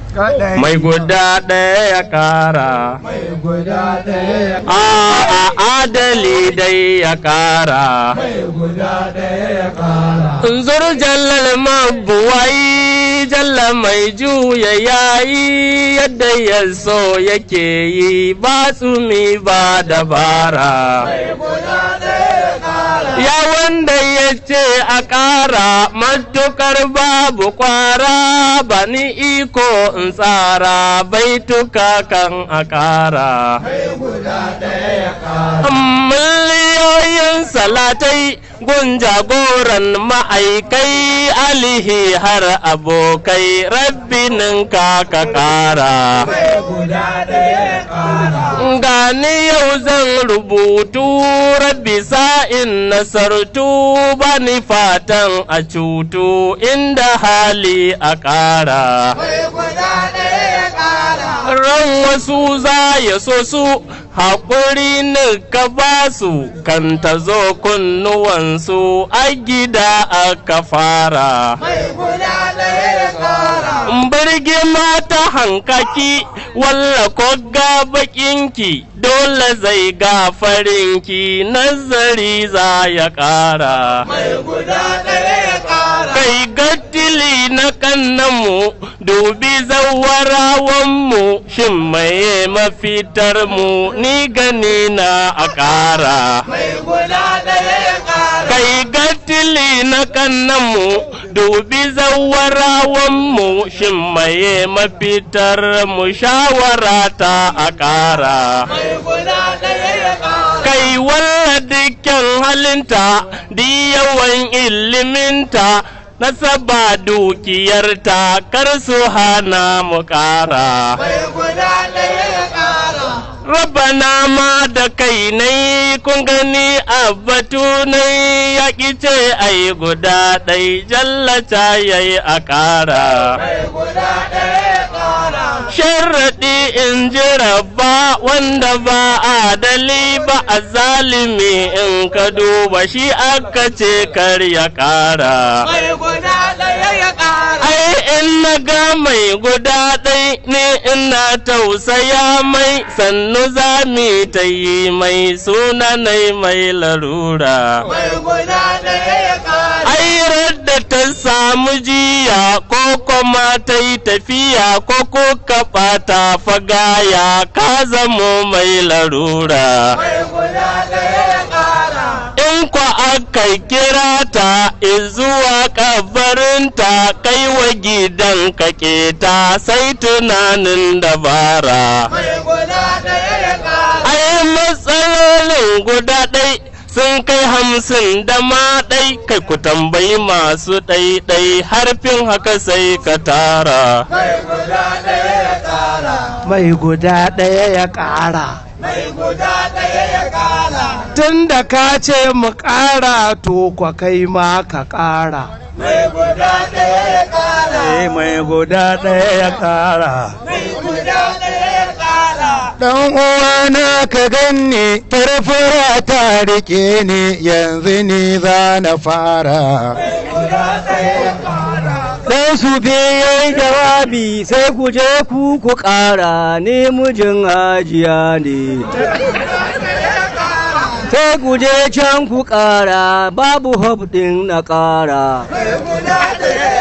mai guda ɗaya ya ƙara a adali dai ya ƙara zur jallal mabuwai jalla mai juya yayi yadda ya so yake yi ba tsumi ba dabara ya wanda ya ce a ƙara matukar babu kwara ba ni iko in tsara baituka kan a ƙara miliyoyin salatai gun jagoran ma'aikai alihi har abokai rabbinin ka ka ƙara gani yau zan rubutu rabbi sa'in nasartu bani fatan a cutu inda hali a ƙara ran wasu za ya so su haƙuri ni ka ba su kan ta zo kunnuwansu a gida aka fara birgi mata hankaki walla ko ga bakinki dole zai ga farinki nazari za ya ƙara kai gattili na kannanmu dubi zawarawanmu shin maye mafitar mu ni gani na a ƙara kai gattili na kannanmu dubi zawarawanmu shin maye mafitar mu shawara ta a ƙara kai walla dukkan halinta di yawan iliminta nasaba dukiyarta kar su hana mu ƙara Rabana ma da kai nai kun gani a batu nai ya ce ai guda ɗai jallata ya yi a ƙara. Sharaɗi in ji rabba wanda ba adali ba a zalimi in ka duba shi aka ce kar ya ƙara. Ai in na ga mai guda ɗai ne ina tausaya mai sannu za mu ta yi mai sunanai mai larura. Ai da ta samu jiya ko kuma ta yi tafiya ko kuka ɓata fagaya ka zamo mai larura. In kwa aka kira ta izuwa kabarinta kai wa gidan ka keta sai tunanin dabara. Ai matsalolin guda ɗai sun kai hamsin da ma ɗai kai ku tambayi masu ɗai-ɗai harfin haka sai ka tara. Mai guda ɗaya ya ƙara. Mai guda ɗaya ya ƙara. Tun da ka ce mu ƙara to kwa kai ma ka ƙara. Mai guda ɗaya ya ƙara. Eh mai guda ɗaya ya ƙara. Mai guda ɗaya ya ƙara. Dan uwana ka ganni farfara ta rike ni yanzu ni za na fara. Mai guda ɗaya ya ƙara. Dan su yayi jawabi sai ku je ku ku ƙara ni mijin hajiya ne. Sai ku je can ku ƙara babu hob ɗin na ƙara. Mai guda ɗaya ya